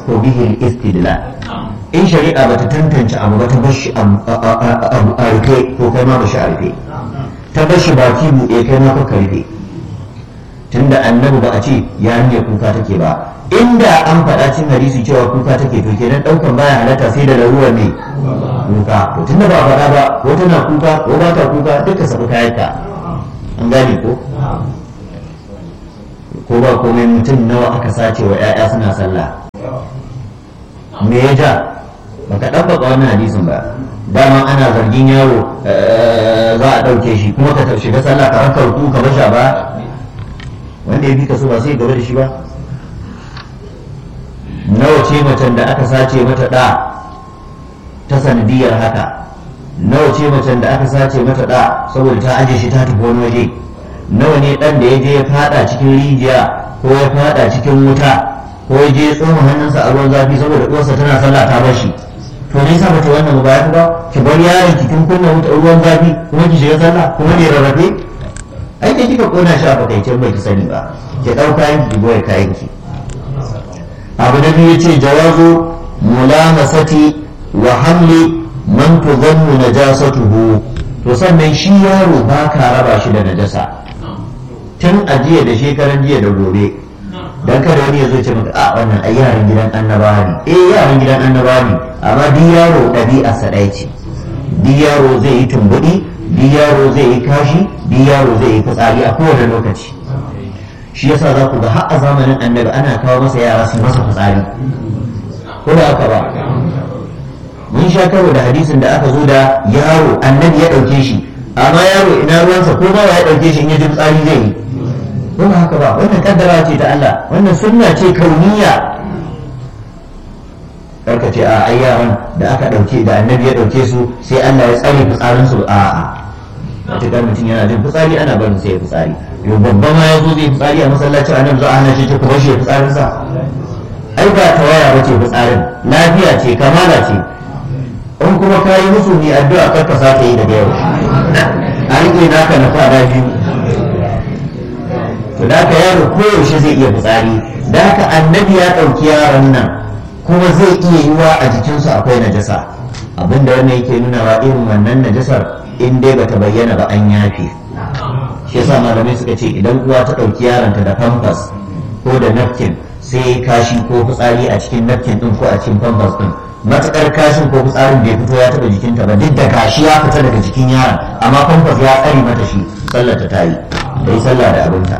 ko bihi istidlal in shari'a bata tantance abu ba ta bashi a rufe ko kai ma bashi a rufe ta bashi baki buɗe kai ma ka rufe tunda annabi ba a ce yarinya kuka take ba inda an faɗa cin hadisi cewa kuka take to kenan ɗaukan baya halatta sai da larura ne kuka to tunda ba a faɗa ba ko tana kuka ko ba ta kuka duka sabu kayanta an gane ko ko ba komai mutum nawa aka sace wa 'ya'ya suna sallah me ya ja baka ɗabbaka wannan hadisin ba dama ana zargin yaro za a ɗauke shi kuma ka shiga sallah ka raka ruku ka basha ba wanda ya bi ka so ba sai gaba da shi ba nawa ce macen da aka sace mata ɗa ta sanadiyar haka nawa ce macen da aka sace mata ɗa saboda ta aje shi ta tafi wani waje nawa ne ɗan da ya je ya fada cikin rijiya ko ya fada cikin wuta ko ya je tsoma hannunsa a ruwan zafi saboda uwarsa tana sallah ta bar shi to ne yasa bata wannan ba ya ba ki bar yaron ki kin kunna wuta ruwan zafi kuma ki shiga sallah kuma ne rarrafe ai kai kika kona shi a fakaicen bai ki sani ba ki dau kayan ki goye kayan ki abu na biyu yace jawazu mulamasati wa hamli man tudhannu najasatuhu to sannan shi yaro ba ka raba shi da najasa tun a jiya da shekaran jiya da gobe dan kada wani ya zo ce maka a wannan ai yaran gidan annabawa ne eh yaran gidan annabawa ne amma duk yaro ɗabi'a sa ɗaya ce duk yaro zai yi tumbuɗi duk yaro zai yi kashi duk yaro zai yi fitsari a kowane lokaci shi yasa za ku ga har a zamanin annabi ana kawo masa yara su masa fitsari ko da haka ba mun sha karo da hadisin da aka zo da yaro annabi ya ɗauke shi amma yaro ina ruwansa ko ba ya ɗauke shi in ya ji fitsari zai yi ko ba haka ba wannan kaddara ce ta Allah wannan sunna ce kauniya karka ce a ai yaran da aka dauke da annabi ya dauke su sai Allah ya tsare fitsarin su a a matuƙar mutum yana jin fitsari ana barin sai ya fitsari yau babba ma ya zo zai fitsari a masallacin annabi za a hana shi ta kuma shi fitsarin sa ai ba tawaya ba ce fitsarin lafiya ce kamala ce in kuma ka yi musu ne addu'a kar ka sake yi daga yau a rike naka na fada biyu to da haka yaro koyaushe zai iya fitsari da haka annabi ya ɗauki yaron nan kuma zai iya yiwa a jikinsu akwai najasa abinda wannan yake nunawa irin wannan najasar in dai bata bayyana ba an yafe shi yasa malamai suka ce idan uwa ta ɗauki yaronta da pampers ko da napkin sai kashi ko fitsari a cikin napkin din ko a cikin pampers din matukar kashin ko fitsarin bai fito ya taɓa jikinta ba duk da gashi ya fita daga jikin yaron amma pampers ya tsare mata shi sallar ta tayi da yi sallah da abinta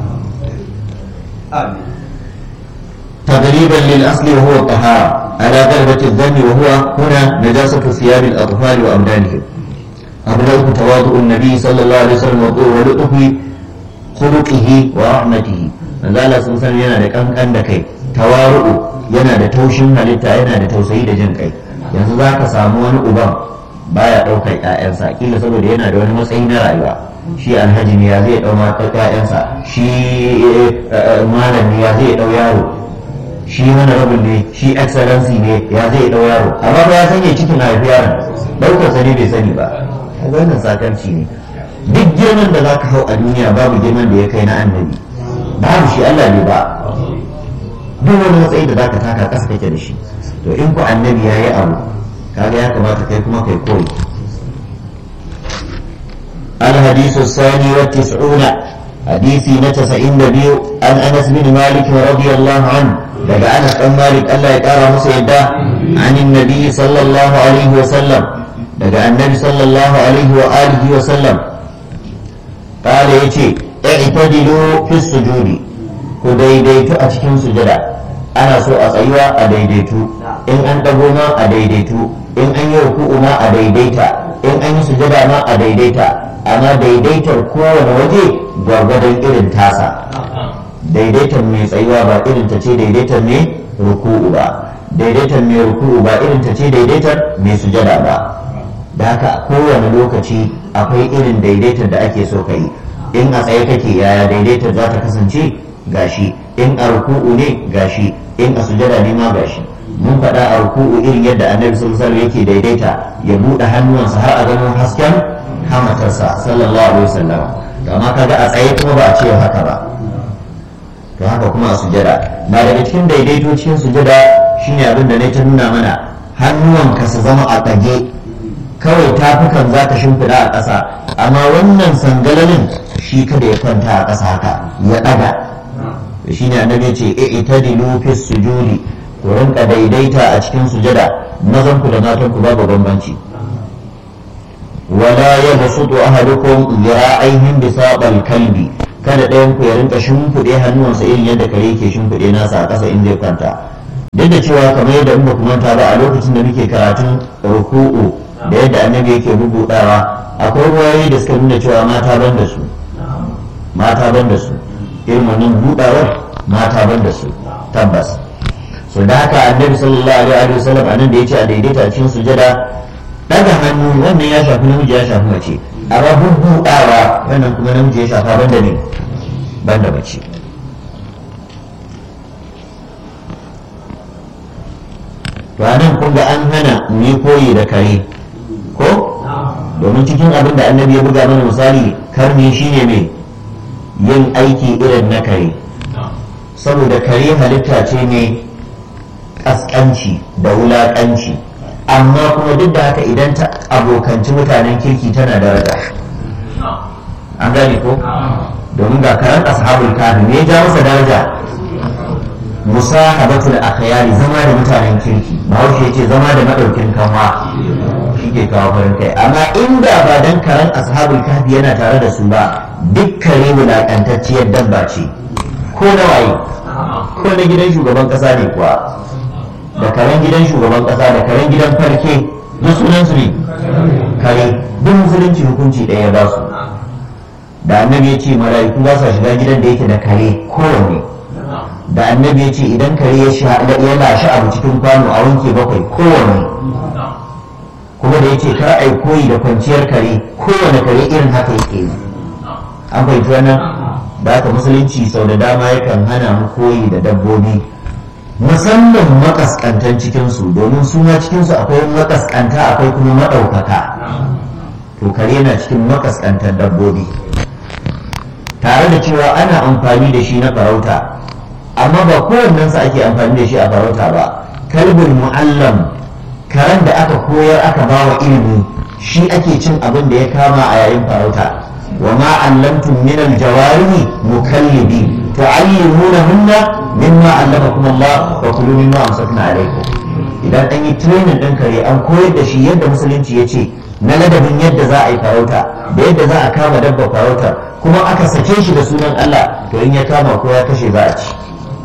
تغريبا للأصل وهو الطهارة على غلبة الذم وهو هنا نجاسة ثياب الأطفال وأبدانهم أبلغ تواضع النبي صلى الله عليه وسلم ولطف خلقه ورحمته من ذا sun san yana da kankan da kai tawaru'u yana da taushin halitta yana da tausayi da jin kai yanzu za ka samu wani uban baya ɗaukar ƴaƴansa kila saboda yana da wani matsayi na rayuwa shi alhaji ne ya zai ɗau ƴaƴansa shi malam ne ya zai ɗau yaro shi mana rabin ne shi excellency ne ya zai ɗau yaro amma ba ya sanya cikin haifi yaron ɗaukarsa ne bai sani ba wannan sakarci ne duk girman da za ka hau a duniya babu girman da ya kai na annabi babu shi Allah ne ba duk wani matsayi da za ka taka ƙasa kake da shi to in ku annabi ya yi abu kaga ya kamata kai kuma kai koyi الحديث الثاني والتسعون حديثي نتسعين نبيو عن أنس بن مالك رضي الله عنه daga Anas dan Malik Allah ya kara masa yadda anin nabi sallallahu alaihi wa sallam daga annabi sallallahu alaihi wa alihi wa sallam kala yace i'tadilu fi sujudi ku daidaitu a cikin sujada ana so a tsayuwa a daidaitu in an dago ma a daidaitu in an yi ruku'u ma a daidaita in an yi sujada ma a daidaita amma daidaitar kowane waje gwargwadon irin tasa daidaitar mai tsayuwa ba irin ta ce daidaitar mai ruku'u ba daidaitar mai ruku'u ba irin ta ce daidaitar mai sujada ba da haka kowane lokaci akwai irin daidaitar da ake so ka yi in a tsaye kake yaya daidaitar za ta kasance gashi in a ruku'u ne gashi in a sujada ne ma gashi mun faɗa a ruku'u irin yadda annabi sallallahu alaihi yake daidaita ya buɗe hannuwansa har a ganin hasken hamatarsa sallallahu alaihi wasallam amma kaga a tsaye kuma ba a ce haka ba to haka kuma a sujada na daga cikin daidaito cikin sujada shine abin da ne ta nuna mana hannuwanka su zama a ɗage kawai tafukan za ka shimfiɗa a ƙasa amma wannan sangalalin shi kada ya kwanta a ƙasa haka ya ɗaga shi ne annabi ya ce i'tadilu fi sujudi ku rinka daidaita a cikin sujada mazan ku da matan ku babu bambanci wala yabsutu ahadukum zira'aihin bisaqal kalbi kada ɗayan ku ya rinka shimfiɗe hannuwansa irin yadda kare ke shimfiɗe nasa a ƙasa in zai kwanta duk da cewa kamar yadda in ba ku manta ba a lokacin da muke karatun ruku'u da yadda annabi yake rubuɗawa akwai ruwayoyi da suka nuna cewa mata ban da su mata ban da su irin wannan buɗawar mata ban da su tabbas so da haka annabi sallallahu alaihi wa sallam anan da yace a daidaita cikin sujada daga hannu wannan ya shafi namiji ya shafi mace amma buɗawa wannan kuma namiji ya shafa banda ne banda mace to anan kun ga an hana mu yi koyi da kare ko domin cikin abin da annabi ya buga mana misali karni shine mai yin aiki irin na kare saboda kare halitta ce ne ƙasƙanci da wulaƙanci amma kuma duk da haka idan ta abokanci mutanen kirki tana daraja an gane ko domin ga karan ashabul kafi ne ya ja masa daraja musahabatul akhyari zama da mutanen kirki bahaushe ce zama da madaukin kanwa shi ke kawo farin kai amma inda ba dan karan ashabul kafi yana tare da su ba duk kare wulaƙantacciyar dabba ce ko na waye ko na gidan shugaban ƙasa ne kuwa da karen gidan shugaban ƙasa da karen gidan farke duk sunan su ne kare duk musulunci hukunci ɗaya ba su da annabi ya ce mala'iku ba sa shiga gidan da yake da kare kowanne da annabi ya ce idan kare ya lashe abu cikin kwano a wanke bakwai kowanne kuma da ya ce kar ai koyi da kwanciyar kare kowane kare irin haka yake yi an fahimci wannan da haka musulunci sau da dama yakan hana mu koyi da dabbobi musamman makaskantan cikinsu domin su ma cikinsu akwai makaskanta akwai kuma maɗaukaka to kare na cikin makaskantan dabbobi tare da cewa ana amfani da shi na farauta amma ba kowannensa ake amfani da shi a farauta ba kalbin mu'allam karen da aka koyar aka ba wa ilimi shi ake cin abin da ya kama a yayin farauta wa ma allamtum min aljawarihi mukallibi tu'allimunahunna mimma allamakum Allah wa kulu mimma amsakna alaykum idan an yi training din kare an koyar da shi yadda musulunci ya ce na ladabin yadda za a yi farauta da yadda za a kama dabba farauta kuma aka sake shi da sunan Allah to in ya kama ko ya kashe za a ci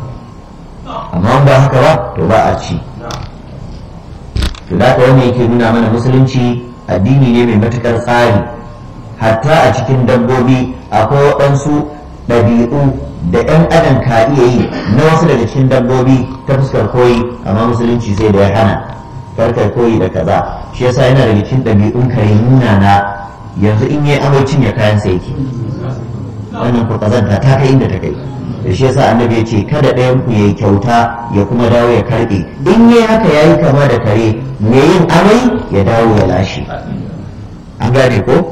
amma ba haka ba to ba a ci to da ka wani yake nuna mana musulunci addini ne mai matukar tsari hatta a cikin dabbobi akwai waɗansu ɗabi'u da 'yan adam ka iya yi na wasu daga cikin dabbobi ta fuskar koyi amma musulunci sai da ya hana karkar koyi da kaza shi yasa yana daga cikin ɗabi'un kare nuna na yanzu in yi amai cinye kayan sa yake wannan ku kazanta ta kai inda ta kai da shi yasa annabi ya ce kada ɗayan ku yayi kyauta ya kuma dawo ya karɓe in yi haka yayi kama da kare mai yin amai ya dawo ya lashe an gane ko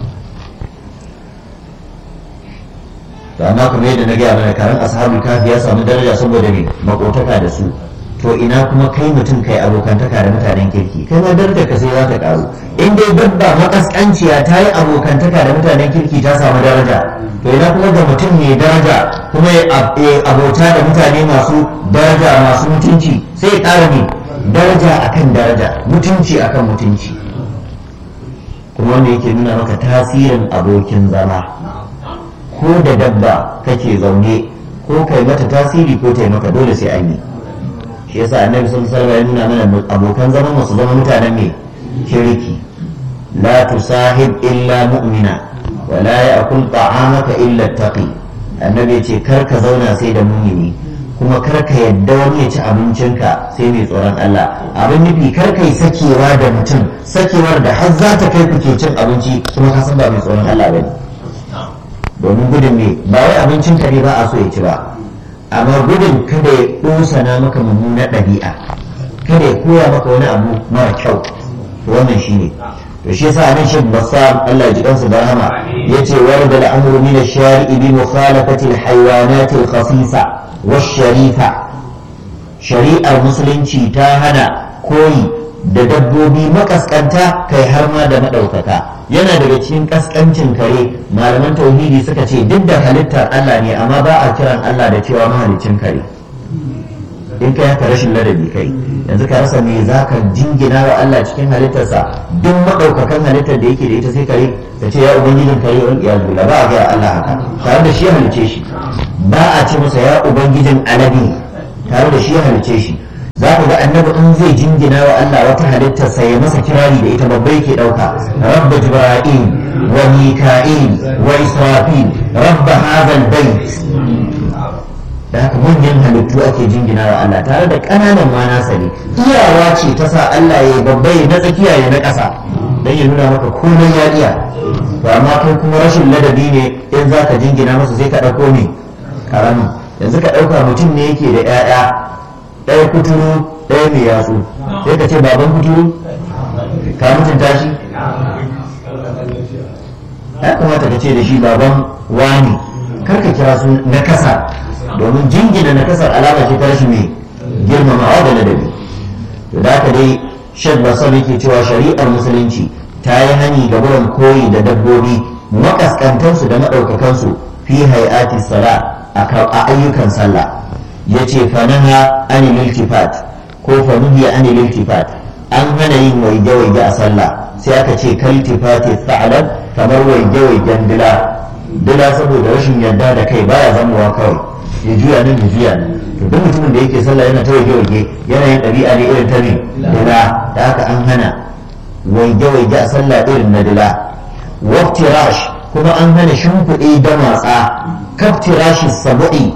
to amma kuma yadda na gaya mana karan ashabul kafi ya samu daraja saboda me makotaka da su to ina kuma kai mutum kai abokantaka da mutanen kirki kai ma darajar ka sai za ta karu in dai dabba makaskanciya ta yi abokantaka da mutanen kirki ta samu daraja to ina kuma ga mutum mai daraja kuma ya abota da mutane masu daraja masu mutunci sai ya ƙara ne daraja akan daraja mutunci akan mutunci kuma wanda yake nuna maka tasirin abokin zama ko da dabba kake zaune ko kai mata tasiri ko ta maka dole sai an yi shi yasa annabi sun alaihi ya nuna mana abokan zaman masu zama mutanen ne kirki la tusahib illa mu'mina wa la ya'kul ta'amaka illa taqi annabi yace kar ka zauna sai da mumini kuma kar ka yadda wani ya ci abincinka sai mai tsoron Allah abin nufi kar ka yi sakewa da mutum sakewar da har za ta kai kuke cin abinci kuma ka san ba mai tsoron Allah bane domin gudun me ba wai abincin ka ne ba a so ya ci ba amma gudun kada ya ɗosana maka mummunar ɗabi'a kada ya koya maka wani abu mara kyau to wannan shi ne to shi yasa nan shin basam Allah ya ji kansa da rahama yace warda al-amru min ash-shari'i bi mukhalafati al-hayawanat al-khasisa wash-sharifa shari'ar musulunci ta hana koyi da dabbobi makaskanta kai har ma da maɗaukaka yana daga cikin kaskancin kare malaman tauhidi suka ce duk da halittar Allah ne amma ba a kiran Allah da cewa mahalicin kare in kai haka rashin ladabi kai yanzu ka rasa me za ka jingina wa Allah cikin halittarsa duk maɗaukakan halittar da yake da ita sai kare ka ce ya ubangijin kare wal iyaz billah ba a ga Allah haka tare da shi ya halice shi ba a ce masa ya ubangijin alabi tare da shi ya halice shi za ku ga annabi in zai jingina wa Allah wata halittar sa ya masa kirari da ita babba yake dauka rabba jibril wa mika'il wa israfil rabba hadha albayt da haka manyan halittu ake jingina wa Allah tare da ƙananan ma nasa ne iyawa ce ta sa Allah ya babba ya na tsakiya ya na ƙasa dan ya nuna maka komai ya iya to amma kai kuma rashin ladabi ne in za ka jingina masa sai ka ɗauko ne karamin yanzu ka ɗauka mutum ne yake da 'ya'ya ɗaya kuturu ɗaya mai yatsu sai ka ce baban kuturu ka mutunta shi ya kamata ka ce da shi baban wani kar ka kira su na kasa domin jingina na kasar alama ce ta rashin mai girmamawa da ladabi to da haka dai shek basar yake cewa shari'ar musulunci ta yi hani ga wurin koyi da dabbobi makaskantansu da maɗaukakansu fi hayati sala a ayyukan sallah ya ce fanaha anil iltifat ko fanuhiya anil iltifat an hana yin waige-waige a sallah sai aka ce kaltifati sa'alan kamar waige-waigen dila dila saboda rashin yarda da kai baya zamowa kawai ya juya nan ya juya nan to duk mutumin da yake sallah yana ta waige-waige yana yin ɗabi'a ne irin ta ne dila da haka an hana waige-waige a sallah irin na dila waftirash kuma an hana shimfiɗe da matsa kaftirashi sabu'i